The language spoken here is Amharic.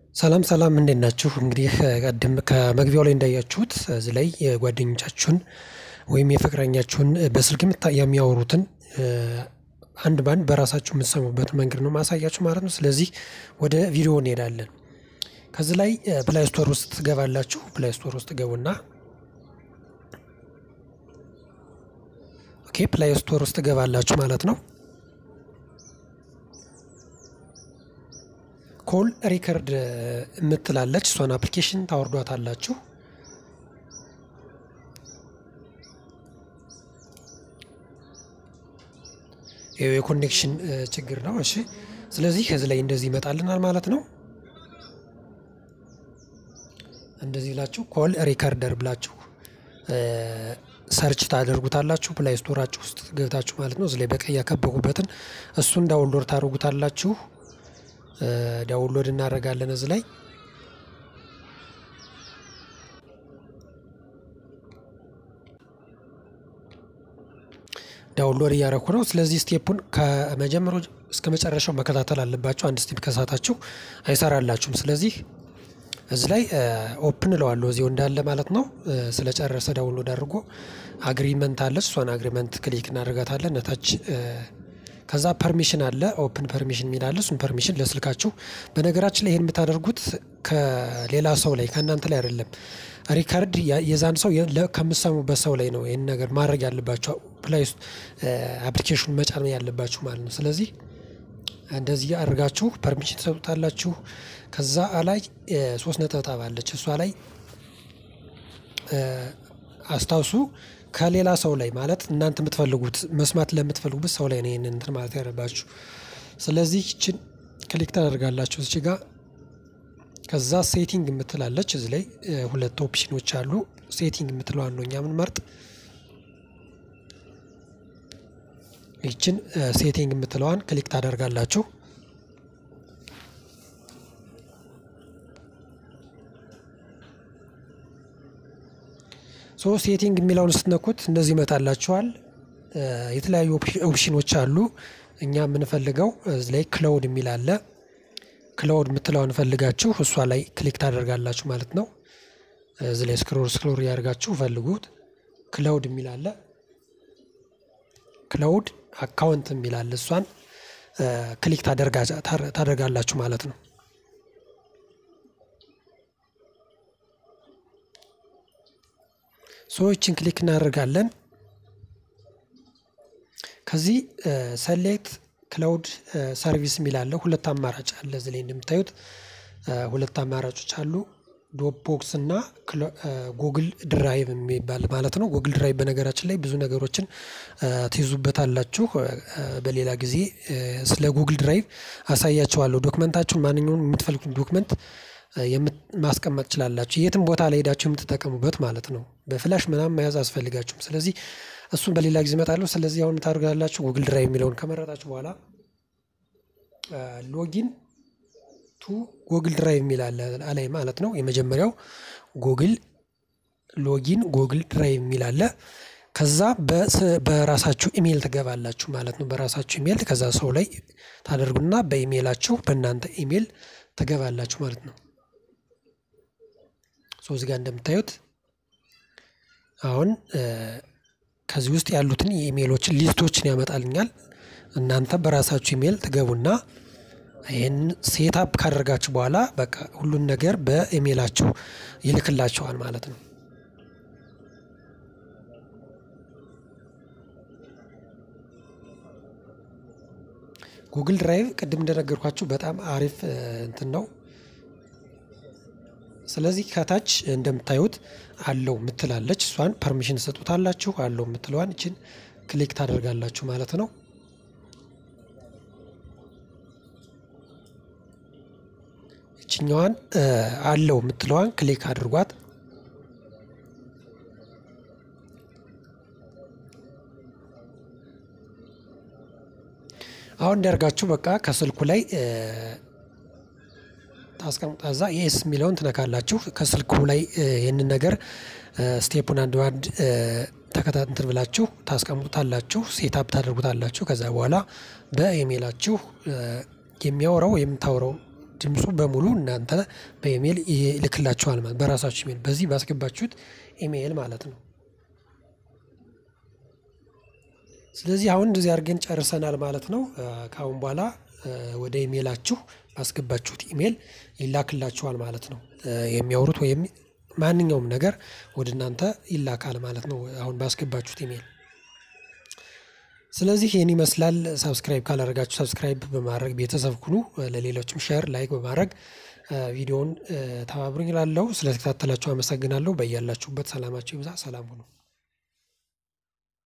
ሰላም ሰላም እንዴት ናችሁ? እንግዲህ ቅድም ከመግቢያው ላይ እንዳያችሁት እዚህ ላይ የጓደኞቻችሁን ወይም የፍቅረኛችሁን በስልክ የሚያወሩትን አንድ በአንድ በራሳችሁ የምትሰሙበት መንገድ ነው ማሳያችሁ ማለት ነው። ስለዚህ ወደ ቪዲዮ እንሄዳለን። ከዚህ ላይ ፕላይ ስቶር ውስጥ ትገባላችሁ። ፕላይ ስቶር ውስጥ ገቡና ኦኬ ፕላይ ስቶር ውስጥ ትገባላችሁ ማለት ነው። ኮል ሪከርድ የምትላለች እሷን አፕሊኬሽን ታወርዷታላችሁ። ይኸው የኮኔክሽን ችግር ነው። እሺ ስለዚህ ከዚህ ላይ እንደዚህ ይመጣልናል ማለት ነው። እንደዚህ ብላችሁ ኮል ሪከርደር ብላችሁ ሰርች ታደርጉታላችሁ ፕላይ ስቶራችሁ ውስጥ ገብታችሁ ማለት ነው። እዚህ ላይ በቀይ ያከበኩበትን እሱን ዳውንሎድ ታደርጉታላችሁ። ዳውንሎድ እናደርጋለን እዚህ ላይ ዳውንሎድ እያደረኩ ነው። ስለዚህ ስቴፑን ከመጀመሪያው እስከ መጨረሻው መከታተል አለባችሁ። አንድ ስቴፕ ከሳታችሁ አይሰራላችሁም። ስለዚህ እዚህ ላይ ኦፕን እለዋለሁ እዚሁ እንዳለ ማለት ነው። ስለጨረሰ ዳውንሎድ አድርጎ አግሪመንት አለች። እሷን አግሪመንት ክሊክ እናደርጋታለን ነታች ከዛ ፐርሚሽን አለ ኦፕን ፐርሚሽን የሚል አለ። እሱን ፐርሚሽን ለስልካችሁ በነገራችን ላይ ይህን የምታደርጉት ከሌላ ሰው ላይ ከእናንተ ላይ አይደለም። ሪካርድ የዛን ሰው ከምሰሙበት ሰው ላይ ነው ይህን ነገር ማድረግ ያለባችሁ ፕላይ አፕሊኬሽን መጫን ያለባችሁ ማለት ነው። ስለዚህ እንደዚህ አድርጋችሁ ፐርሚሽን ትሰጡታላችሁ። ከዛ ላይ ሶስት ነጠብጣብ አለች እሷ ላይ አስታውሱ ከሌላ ሰው ላይ ማለት እናንተ የምትፈልጉት መስማት ለምትፈልጉበት ሰው ላይ ነው ይሄንን እንትን ማለት ያለባችሁ። ስለዚህ ይችን ክሊክ ታደርጋላችሁ እዚህ ጋር ከዛ ሴቲንግ የምትላለች እዚህ ላይ ሁለት ኦፕሽኖች አሉ። ሴቲንግ የምትለዋን ነው እኛ የምንመርጥ። ይችን ሴቲንግ የምትለዋን ክሊክ ታደርጋላችሁ። ሶ ሴቲንግ የሚለውን ስትነኩት እንደዚህ ይመጣላችኋል። የተለያዩ ኦፕሽኖች አሉ። እኛ የምንፈልገው እዚህ ላይ ክላውድ የሚል አለ። ክላውድ የምትለውን ፈልጋችሁ እሷ ላይ ክሊክ ታደርጋላችሁ ማለት ነው። እዚህ ላይ ስክሮል ስክሮል ያደርጋችሁ ፈልጉት። ክላውድ የሚል አለ። ክላውድ አካውንት የሚል አለ። እሷን ክሊክ ታደርጋላችሁ ማለት ነው። ሰዎችን ክሊክ እናደርጋለን። ከዚህ ሰሌክት ክላውድ ሰርቪስ የሚል አለ። ሁለት አማራጭ አለ እዚህ ላይ እንደምታዩት ሁለት አማራጮች አሉ። ዶፕቦክስ እና ጉግል ድራይቭ የሚባል ማለት ነው። ጉግል ድራይቭ በነገራችን ላይ ብዙ ነገሮችን ትይዙበታላችሁ። በሌላ ጊዜ ስለ ጉግል ድራይቭ አሳያችኋለሁ። ዶክመንታችሁን ማንኛውም የምትፈልጉት ዶክመንት ማስቀመጥ ትችላላችሁ። የትም ቦታ ላይ ሄዳችሁ የምትጠቀሙበት ማለት ነው። በፍላሽ ምናምን መያዝ አስፈልጋችሁም። ስለዚህ እሱን በሌላ ጊዜ እመጣለሁ። ስለዚህ አሁን ታደርጋላችሁ ጉግል ድራይቭ የሚለውን ከመረጣችሁ በኋላ ሎጊን ቱ ጉግል ድራይቭ የሚል አለ ማለት ነው። የመጀመሪያው ጉግል ሎጊን ጉግል ድራይቭ የሚል አለ። ከዛ በራሳችሁ ኢሜይል ትገባላችሁ ማለት ነው። በራሳችሁ ኢሜይል ከዛ ሰው ላይ ታደርጉና በኢሜይላችሁ በእናንተ ኢሜይል ትገባላችሁ ማለት ነው። ሶ እዚህ ጋር እንደምታዩት አሁን ከዚህ ውስጥ ያሉትን የኢሜይሎችን ሊስቶችን ያመጣልኛል። እናንተ በራሳችሁ ኢሜይል ትገቡና ይህን ሴታፕ ካደረጋችሁ በኋላ በቃ ሁሉን ነገር በኢሜይላችሁ ይልክላችኋል ማለት ነው። ጉግል ድራይቭ ቅድም እንደነገርኳችሁ በጣም አሪፍ እንትን ነው። ስለዚህ ከታች እንደምታዩት አለው ምትላለች እሷን ፐርሚሽን ሰጡታላችሁ። አለው የምትለዋን እችን ክሊክ ታደርጋላችሁ ማለት ነው። እችኛዋን አለው የምትለዋን ክሊክ አድርጓት። አሁን እንዲያርጋችሁ በቃ ከስልኩ ላይ ታስቀምጣዛ የኤስ የሚለውን ትነካላችሁ። ከስልኩ ላይ ይህንን ነገር ስቴፑን አንድ ባንድ ተከታትል ብላችሁ ታስቀምጡታላችሁ፣ ሴታፕ ታደርጉታላችሁ። ከዛ በኋላ በኢሜይላችሁ የሚያወራው የምታወራው ድምፁ በሙሉ እናንተ በኢሜይል ይልክላችኋል ማለት በራሳችሁ ኢሜይል በዚህ ባስገባችሁት ኢሜይል ማለት ነው። ስለዚህ አሁን እንደዚህ አድርገን ጨርሰናል ማለት ነው። ከአሁን በኋላ ወደ ኢሜይላችሁ ባስገባችሁት ኢሜይል ይላክላችኋል ማለት ነው። የሚያወሩት ወይም ማንኛውም ነገር ወደ እናንተ ይላካል ማለት ነው። አሁን ባስገባችሁት ኢሜይል ስለዚህ ይህን ይመስላል። ሳብስክራይብ ካላደረጋችሁ ሳብስክራይብ በማድረግ ቤተሰብ ሁኑ። ለሌሎችም ሼር ላይክ በማድረግ ቪዲዮውን ተባብሩኝ እላለሁ። ስለተከታተላችሁ አመሰግናለሁ። በያላችሁበት ሰላማችሁ ይብዛ። ሰላም ሁኑ።